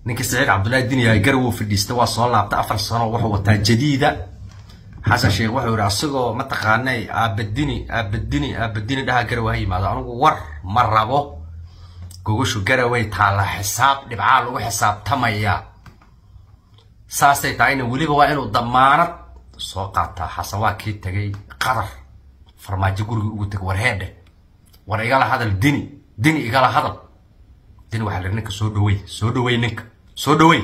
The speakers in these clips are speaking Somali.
ninkii saciid cabdullaahi diniyahay garowow fadhiista waa soo laabtay afar sano wuxuu wataa jadiida xasan sheekh wuxuu yidhi asagoo mataqaanay aabadini aabadini aabadini dhaha garow ha yimaado anigu war ma rabo gogoshu garaway taalla xisaab dhibcaa lagu xisaabtamaya saasay tahayna weliba waa inuu damaanad soo qaataa xasan waa kii tagay qadar farmaajo gurigii ugu tegay war heedhe war igala hadal dini dini igala hadal dini waxaa la ninka soo dhawey soo dhawey ninka soo dhawey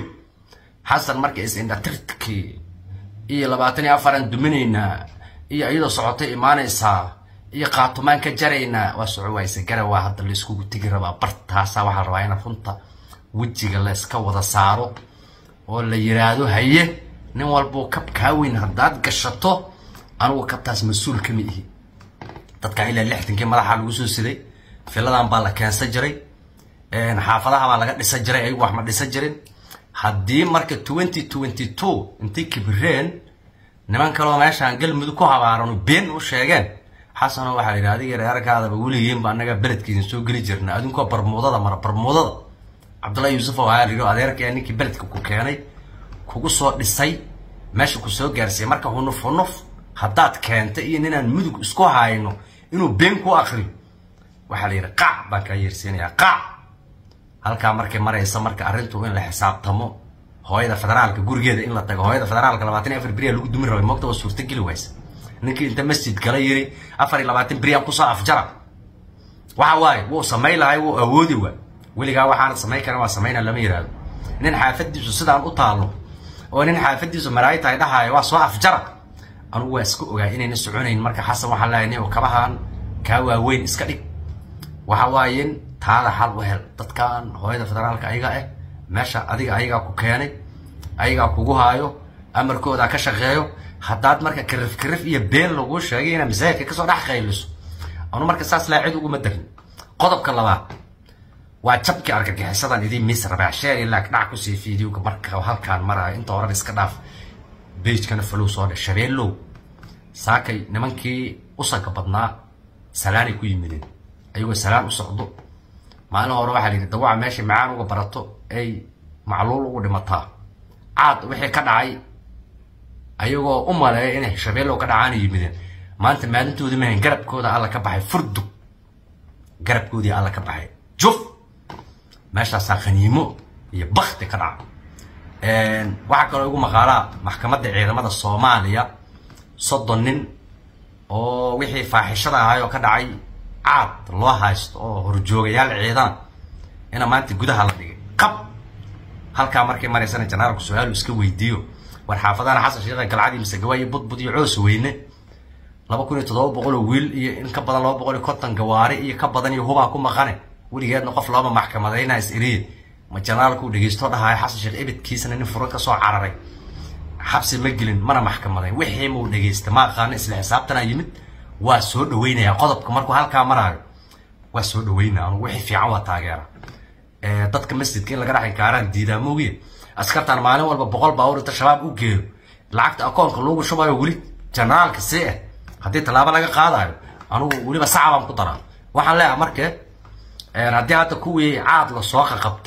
xasan marka is-indhatirtkii iyo labaatan iyo afaran duminaynaa iyo iyadoo socotay imaanaysaa iyo qaatumaan ka jaraynaa waa soco wayse garawaa hadda layskugu tegi rabaa bartaasaa waxaa rabaa in runta wejiga layska wada saaro oo la yiraahdo haye nin walbuu kab kaa weyn haddaad gashato anigu kabtaas mas-uul kama ihi dadkan ilaa lixdankii madaxa lagu soo siday filadan baa la keensan jiray xaafadaha baa laga dhisan jiray ayagu wax ma dhisan jirin haddii marka twenty twenty two intay kibireen niman kaloo meeshaan galmudug ku habaarano been u sheegeen xasano waxaa la yidhi adiga reerkaadaba weligiinba annaga beledkiisa soo geli jirna adinkoo barmuudada mara barmuudada cabdullahi yuusuf oo ayaa la yidhi adeerkaya ninkii beledka ku keenay kugu soo dhisay meesha ku soo gaarsiiyay marka hunuf hunuf haddaad keentay iyo ninaan mudug isku hayno inuu been ku akriyo waxaa la yidhi qaac baan kaa yeersiinayaa qaac halkaa markay maraysa marka arrintu in la xisaabtamo hooyada federaalka gurigeeda in la tago hooyada federaalka labaatan iyo afar beriya lagu dumin rabay moogta waa suurtageli waysa ninkii inta masjid kala yiri afar iyo labaatan beriyaan kusoo afjara waxa waaye wuu samayn lahay wuu awoodi waa weligaa waxaana samayn karan waa samayna lama yidhaahdo nin xaafadiisu sidaan u taalo oo nin xaafadiisu malaayi tahay dhahaayo waa soo afjara anugu waa iska ogaa inayna soconayn marka xasan waxaa leeyahay nin kabahan kaa waaweyn iska dhig waxa waayen taada xal u hel dadkan hooyada federaalka ayaga ah meesha adiga ayagaa ku keenay ayagaa kugu haayo amarkooda ka shaqeeyo haddaad marka karif karif iyo been laguu sheegay inaad masaajidka kasoo dhex qayliso anu marka saas laa cid uguma darin qodobka labaad waa jabkii argagixisadan idiin mis rabaa sheer ilaa dhac kusii fiidiyowga marka halkaan maraayo inta horan iska dhaaf beijkana falow soo dhe shabeellow saakay nimankii usanka badnaa salaanay ku yimideen ayagoo salaan u socdo maalin hore waxaa la yidhi dawaca meesha macaan uga barato ay macluul ugu dhimataa caad wixii ka dhacay ayagoo u maleeya inay shabeellow ka dhacaana yimideen maanta maalintoodii mahayn garabkooda alla ka baxay furdug garabkoodii alla ka baxay juf meeshaasaa khaniimo iyo bakti ka dhaca waxaa kaloo igu maqaalaa maxkamadda ciidamada soomaaliya soddon nin oo wixii faaxishada ahay oo ka dhacay caad loo haysto oo horjoogayaal ciidan ina maanta gudaha la dhigay qab halkaa markay maraysana janaalku su-aalu iska weydiiyo war xaafadana xasan sheekha galcadii mise gawaayo budbud iyo coos weyne laba kun iyo toddoba boqol oo wiil iyo in ka badan laba boqol iyo konton gawaari iyo ka badan iyo hubaa ku maqane weligeedna qof looma maxkamadayna is iriye ma janaalku dhegeysto dhahayo xasan sheekh ebedkiisana nin furan ka soo cararay xabsi ma gelin mana maxkamadayn wixii muu dhegeysta ma aqaano isla xisaabtana yimid waa soo dhaweynaya qodobka markuu halkaa maraayo waa soo dhaweynaya anugu wixii fiican waa taageera dadka masjidka in laga dhex inkaaraan diidaa moogiye askartan maalin walba boqol baawur inta shabaab u geeyo lacagta akoonka loogu shubayo weli generaalka see ah haddii tallaabo laga qaadayo anugu weliba sacabaan ku daraa waxaan leeyahay marke haddii hadda kuwii caad la soo qaqabtay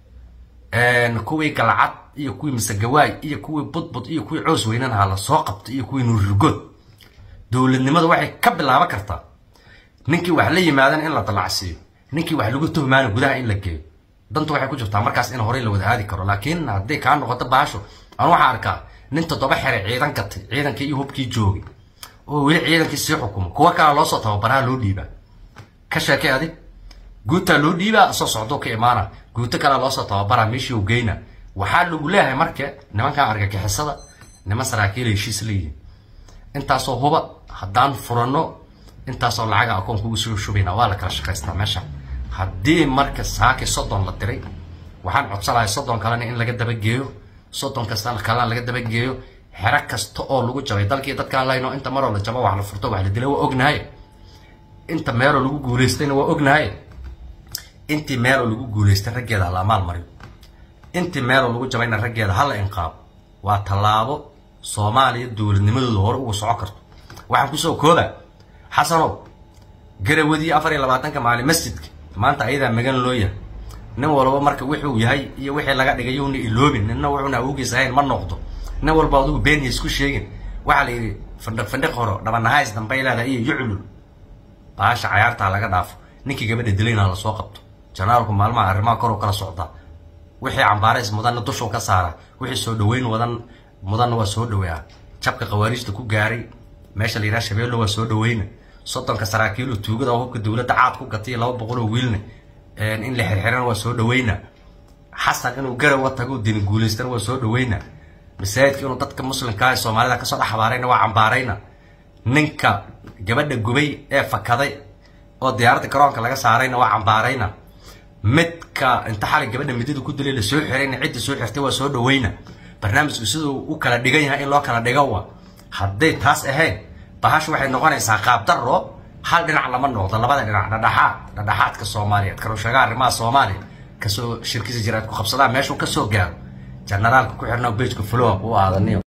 kuwii galcad iyo kuwii masegawaay iyo kuwii budbud iyo kuwii coos weynanaha la soo qabtay iyo kuwii nuurirgood dowladnimadu waxay ka bilaaban kartaa ninkii wax la yimaadan in la dalacsiiyo ninkii wax lagu tuhmaana gudaha in la geeyo dantu waxay ku jirtaa markaas in horey la wada aadi karo laakiin hadday kaa noqoto baasho anu waxaa arkaa nin toddoba xere ciidan gatay ciidankii iyo hubkii joogay oo weli ciidankii sii xukumo kuwa kala loosoo tababaraha loo dhiibaa ka sheekay adig guutaa loo dhiibaa soo socdoo ka imaana guuto kalea loosoo tababaraa meeshii u geyna waxaa lagu leeyahay marka nimankan argagixisada niman saraakiil heshiis leeyihiin intaasoo huba haddaan furano intaasoo lacaga akoonka ugu soo shubayna waa la kala shaqaystaa meesha haddii marka saaki soddon la diray waxaan codsanahay soddon kalena in laga dabageeyo soddon kasta kalena laga dabageeyo xero kasta oo lagu jabay dalkii dadkaan layno inta maroo la jabo wax la furto wax la dilay waa ognahay inta meeloo lagu guulaystayna waa ognahay intii meeloo lagu guulaystay raggeeda hala amaal mariyo intii meeloo lagu jabayna raggeeda hala inqaabo waa tallaabo soomaaliya dowladnimadooda hore uga soco karto waxaan kusoo kooba xasanow garawadii afar iyo labaatanka maalin masjidka maanta ayadaa magan loo yahay nin walba marka wuxuu yahay iyo wixii laga dhigay yuuna iloobin nina wuxuuna awowgiis ahayn ma noqdo nin walba adigu beeniya isku sheegin waxaa la yidhi findhiq findhiq horo dhabanahays dambay leedahay iyo yuclul baasha cayaartaa laga dhaafo ninkii gabadha dilayna lasoo qabto janaalku maalmaha arrimaha kor u kala socdaa wixii cambaarays mudanna dushuu ka saara wixii soo dhaweyn wadan mudanna waa soo dhaweeyaa jabka khawaariijta ku gaaray meesha la yidhaha shabeello waa soo dhaweyna soddonka saraakiilu tuugada oo hubka dowladda caad ku gatay laba boqol oo wiilna in la xirxirana waa soo dhaweyna xasan inuu garawa tago dini guulaystana waa soo dhaweyna masaajidka inuu dadka muslimka ee soomaalida kasoo dhex habaarayna waa cambaarayna ninka gabadha gubay ee fakaday oo diyaaradda garoonka laga saarayna waa cambaarayna midka inta xalay gabadha midida ku dilay lasoo xirayna cidda soo xirtay waa soo dhaweyna barnaamijku siduu u kala dhigan yahay in loo kala dhigo wa hadday taas ahayn bahashu waxay noqonaysaa qaabdaro hal dhinac lama noqdo labada dhinac dhadhaxaad dhadhaxaadka soomaaliyeed karushaga arrimaha soomaaliya kasoo shirkisa jiraad ku qabsadaan meeshuu kasoo gaaro generaalka ku xirnaa bejka flow u aadaniyo